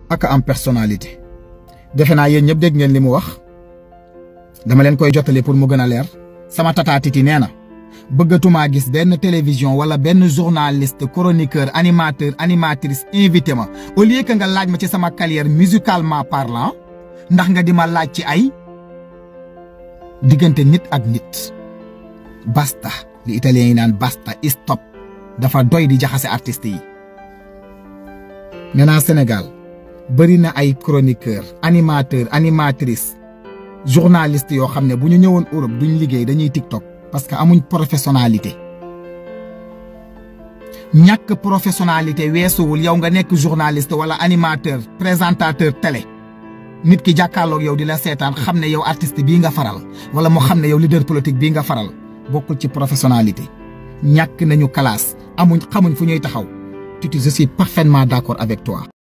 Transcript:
ak am personnalité defe naa yéen ñëpp dégg ngeen li mu wax dama leen koy jottali pour mu gën a leer sama tata Titi nee na bëggatumaa gis benn télévision wala benn journaliste chroniqueur animateur animatrice invité ma au lieu que nga laaj ma ci sama carrière musicalement parlant ndax nga di ma laaj ci ay diggante nit ak nit basta li italien yi naan basta stop dafa doy di jaxase artistes yi nee naa Sénégal bëri na ay chroniqueur animateur animatrice journaliste yoo xam ne bu ñu ñëwoon Europe duñ liggéey dañuy TikTok parce que amuñ professionnalité ñàkk professionnalité weesuwul yow nga nekk journaliste wala animateur présentateur télé nit ki jàkkaarloog yow di la seetaan xam ne yow artiste bii nga faral wala mu xam ne yow leader politique bii nga faral bokkul ci professionnalité ñàkk nañu classe amuñ xamuñ fu ñuy taxaw Titi je suis parfaitement d'accord avec toi